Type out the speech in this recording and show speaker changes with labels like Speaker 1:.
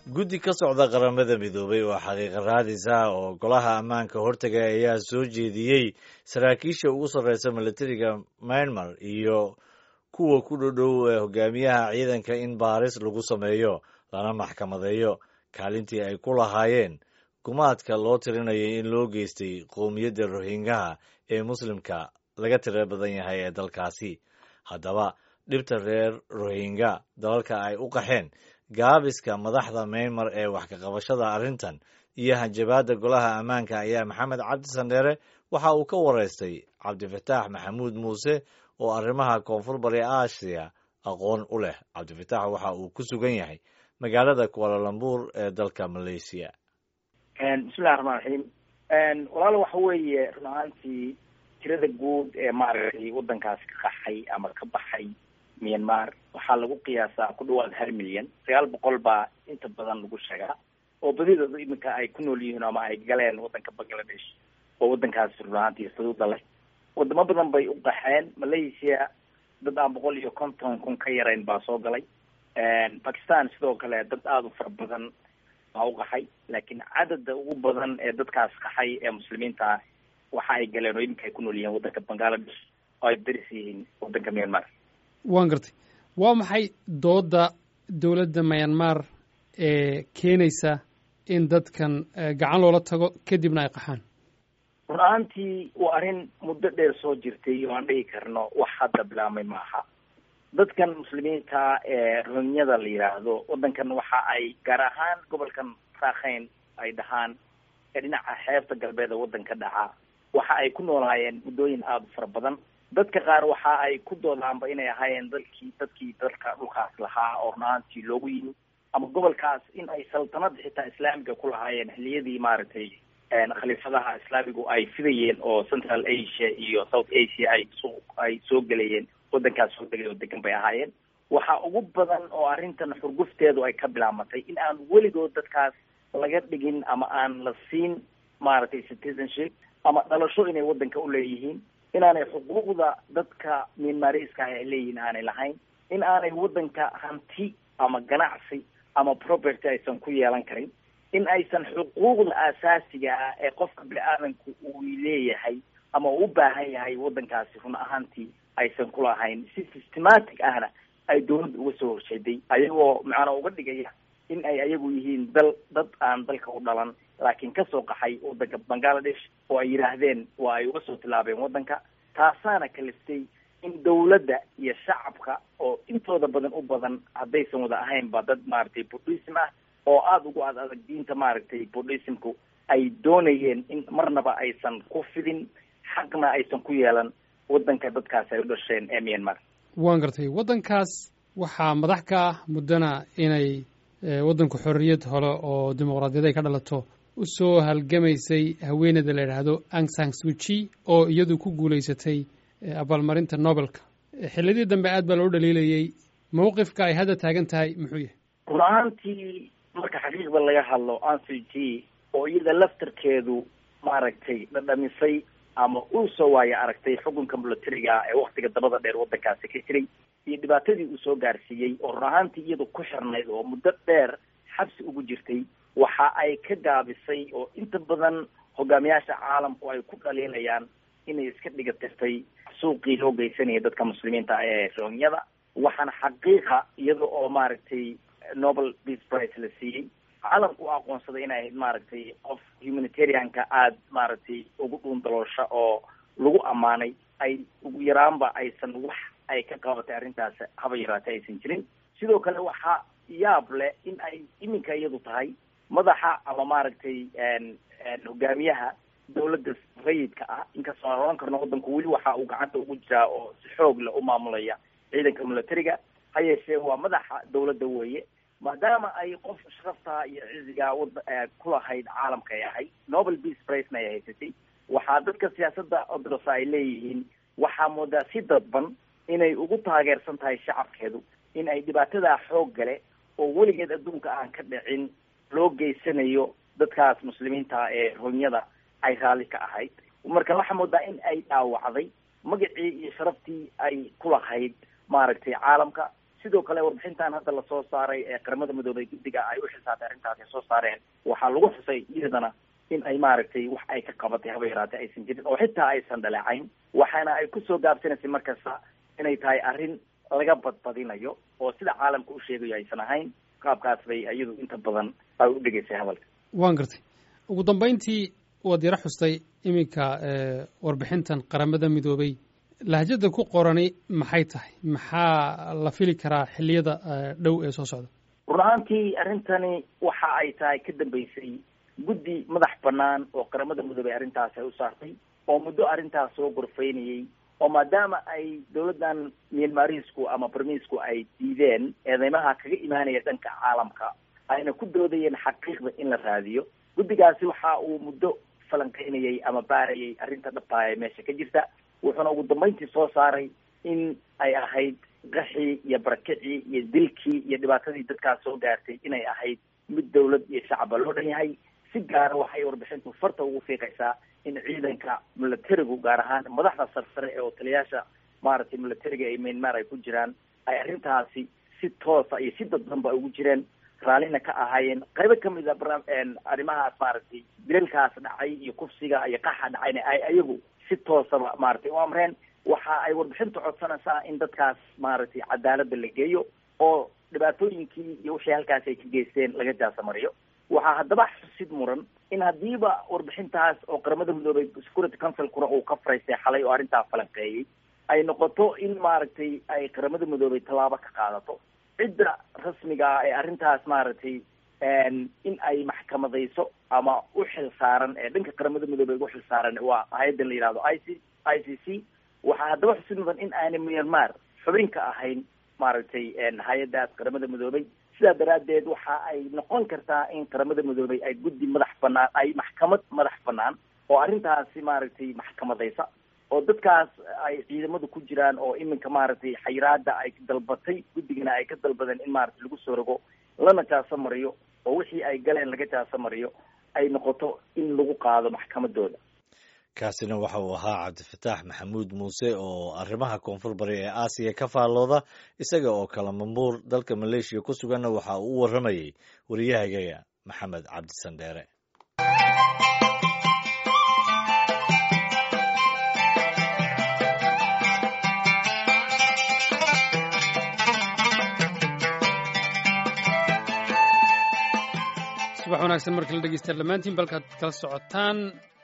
Speaker 1: guddi ka socda qaramada midoobay oo xaqiiqa raadis ah oo golaha ammaanka hortaga ayaa soo jeediyey saraakiisha ugu sarreysa milatariga myanmar iyo kuwa ku dhodhow ee hogaamiyaha ciidanka in baaris lagu sameeyo lana maxkamadeeyo kaalintii ay ku lahaayeen gumaadka loo tirinayay in loo geystay qowmiyadda rohingaha ee muslimka laga tira badan yahay ee dalkaasi haddaba dhibta reer rohingya dalalka ay u qaxeen gaabiska madaxda meymar ee wax ka qabashada arrintan iyo hanjabaadda golaha ammaanka ayaa maxamed cabdi sandheere waxa uu ka wareystay cabdifataax maxamuud muuse oo arrimaha koonfur bari aasiya aqoon u leh cabdifataax waxa uu ku sugan yahay magaalada kualalambuur ee dalka malaysiya
Speaker 2: bismillahi raxmaan raxiim walaalo waxa weeye run ahaantii tirada guud ee maaragtay waddankaasi ka qaxay ama ka baxay myanmar waxaa lagu qiyaasaa ku dhawaad hal milyan sagaal boqol baa inta badan lagu sheegaa oo badidooda iminka ay ku nool yihiin ama ay galeen waddanka bangladesh oo waddankaasi run ahaantii xuduuda leh wadamo badan bay u qaxeen malaysia dad aan boqol iyo konton kun ka yarayn baa soo galay bakistan sidoo kale dad aada u fara badan baa u qaxay laakiin cadada ugu badan ee dadkaas qaxay ee muslimiinta waxa ay galeen oo iminka ay ku nool yihiin waddanka bangladesh oo ay daris yihiin waddanka myanmar
Speaker 3: waan gartay waa maxay dooda dowladda myanmar ee keenaysa in dadkan gacan loola tago kadibna ay qaxaan
Speaker 2: run ahaantii waa arrin muddo dheer soo jirtay oo aan dhihi karno wax hadda bilaabmay maaha dadkan muslimiinta ee rohinyada la yidhaahdo waddankan waxa ay gaar ahaan gobolkan raakhayn ay dhahaan ee dhinaca xeebta galbeed ee waddanka dhaca waxa ay ku noolaayeen muddooyin aada u fara badan dadka qaar waxa ay ku doodaanba inay ahaayeen dalkii dadkii dalka dhulkaas lahaa oo run ahaantii loogu yimi ama gobolkaas in ay saltanada xitaa islaamiga ku lahaayeen xiliyadii maaragtay khaliifadaha islaamigu ay fidayeen oo central asia iyo south asia ay soo ay soo gelayeen waddankaas soo degay oo degan bay ahaayeen waxa ugu badan oo arrintan xurgufteedu ay ka bilaabmatay in aan weligood dadkaas laga dhigin ama aan la siin maaragtay citizenship ama dhalasho inay waddanka u leeyihiin inaanay xuquuqda dadka mianmariska ah ay leeyihiin aanay lahayn in aanay waddanka hanti ama ganacsi ama property aysan ku yeelan karin in aysan xuquuqda aasaasiga ah ee qofka bini-aadanku uu leeyahay ama uu u baahan yahay waddankaasi run ahaantii aysan kulahayn si systematic ahna ay dawladda uga soo horjeeday ayagoo macnaa uga dhigaya in ay ayagu yihiin dal dad aan dalka u dhalan laakiin kasoo qaxay waddanka bangladesh oo ay yidhaahdeen waa ay uga soo tilaabeen waddanka taasaana kaliftay in dawladda iyo shacabka oo intooda badan u badan haddaysan wada ahaynba dad maaragtay buddhism ah oo aada ugu ad adag diinta maaragtay buddhismku ay doonayeen in marnaba aysan ku fidin xaqna aysan ku yeelan waddanka dadkaas ay u dhasheen ee myanmar
Speaker 3: waan gartay waddankaas waxaa madax ka ah muddana inay waddanku xorriyad hole oo dimuqraadiyad ay ka dhalato u soo halgamaysay haweeneyda la yidhaahdo ang sang suji oo iyadu ku guulaysatay abaalmarinta nobelka xilladii dambe aad baa loo dhaliilayey mawqifka ay hadda taagan tahay muxuu yahay
Speaker 2: run ahaantii marka xaqiiqda laga hadlo ang suji oo iyada laftarkeedu maaragtay dhadhamisay ama uu soo waayo aragtay xukunka milatariga ee waktiga dabada dheer waddankaasi ka jiray iyo dhibaatadii uu soo gaarsiiyey oo run ahaantii iyadu ku xirnayd oo muddo dheer xabsi ugu jirtay waxa ay ka gaabisay oo inta badan hogaamiyaasha caalamku ay ku dhaliilayaan inay iska dhiga tirtay suuqii loo geysanayay dadka muslimiinta ee rohinyada waxaana xaqiiqa iyada oo maaragtay nobel peace price la siiyey caalamku u aqoonsaday inay ahayd maaragtay qof humanitarianka aada maaragtay ugu dhuun daloosha oo lagu ammaanay ay ugu yaraanba aysan wax ay ka qabatay arrintaas haba yaraatay aysan jirin sidoo kale waxaa yaab leh in ay iminka iyadu tahay madaxa ama maaragtay hogaamiyaha dawladda rayidka ah inkastoo aan oran karno waddanku weli waxa uu gacanta ugu jiraa oo si xoog leh u maamulaya ciidanka milatariga ha yeeshee waa madaxa dawladda weeye maadaama ay qof sharafta iyo ciziga wada kulahayd caalamka ay ahayd nobel peace pricena ay haysatay waxaa dadka siyaasadda odrosa ay leeyihiin waxaa moodaa si dadban inay ugu taageersan tahay shacabkeedu in ay dhibaatadaa xoog gale oo weligeed adduunka aan ka dhicin loo geysanayo dadkaas muslimiinta ee rohinyada ay raalli ka ahayd marka waxaa moodaa in ay dhaawacday magacii iyo sharaftii ay ku lahayd maaragtay caalamka sidoo kale warbixintan hadda lasoo saaray ee qaramada midoobay guddiga ay u xilsaartay arrintaas ay soo saareen waxaa lagu xusay iyadana in ay maaragtay wax ay ka qabatay haba yaraatee aysan jirin oo xitaa aysan dhaleecayn waxaana ay kusoo gaabsanaysay markasta inay tahay arrin laga badbadinayo oo sida caalamka u sheegayo aysan ahayn qaabkaas bay iyadu inta badan ay u dhegaysay hadalka
Speaker 3: waan gartay ugu dambayntii waad yaro xustay iminka warbixintan qaramada midoobay lahjada ku qorani maxay tahay maxaa la fili karaa xilliyada dhow ee soo socda
Speaker 2: run ahaantii arrintani waxa ay tahay ka dambeysay guddi madax banaan oo qaramada midoobay arrintaas ay u saartay oo muddo arrintaas soo gorfeynayay oo maadaama ay dawladdan myanmarisku ama barmiisku ay diideen eedeymaha kaga imaanaya dhanka caalamka ayna ku doodayeen xaqiiqda in la raadiyo guddigaasi waxa uu muddo falanqeynayay ama baarayay arrinta dhabtaaya meesha ka jirta wuxuuna ugu dambayntii soo saaray in ay ahayd qaxii iyo barakicii iyo dilkii iyo dhibaatadii dadkaas soo gaartay inay ahayd mid dawlad iyo shacaba loo dhan yahay si gaara waxay warbixintu farta ugu fiiqaysaa in ciidanka milatarigu gaar ahaan madaxda sarsare ee otaliyaasha maaragtay milatariga ee myanmar ay ku jiraan ay arrintaasi si toosa iyo si dadbanba ugu jireen raallina ka ahaayeen qaybo kamid a arrimahaas maaragtay dilalkaas dhacay iyo kufsiga iyo qaxa dhacayna ay ayagu si toosaba maaragtay u amreen waxa ay warbixintu codsanaysaa in dadkaas maaragtay cadaaladda la geeyo oo dhibaatooyinkii iyo wixii halkaas ay ka geysteen laga jaasamariyo waxaa haddaba xusid muran in haddiiba warbixintaas oo qaramada midoobay security councilkuna uu ka faraystay xalay oo arrintaa falanqeeyey ay noqoto in maaragtay ay qaramada midoobay tallaabo ka qaadato cidda rasmiga ah ee arrintaas maaragtay in ay maxkamadayso ama u xil saaran ee dhanka qaramada midoobey ugu xil saaran waa hay-adda la yihahdo i c i c c waxaa haddaba xusid mudan in aanay myanmar xubin ka ahayn maaragtay hay-addaas qaramada midoobay sidaa daraaddeed waxa ay noqon kartaa in qaramada midoobay ay guddi madax banaan ay maxkamad madax banaan oo arrintaasi maaragtay maxkamadaysa oo dadkaas ay ciidamadu ku jiraan oo iminka maaragtay xayiraada ay dalbatay guddigana ay ka dalbadeen in maaragtay lagu soo rogo lana jaaso mariyo oo wixii ay galeen laga jaaso mariyo ay noqoto in lagu qaado maxkamadooda
Speaker 1: kaasina waxa uu ahaa cabdifataax maxamuud muuse oo arrimaha koonfur bari ee aasiya ka faallooda isaga oo kala mambuur dalka maleeshiya ku suganna waxa uu u warramayey wariyahagaga maxamed cabdisandheere
Speaker 3: subax wanaagsan markala dhegeystayaal dhammaantiin balkaad kala socotaan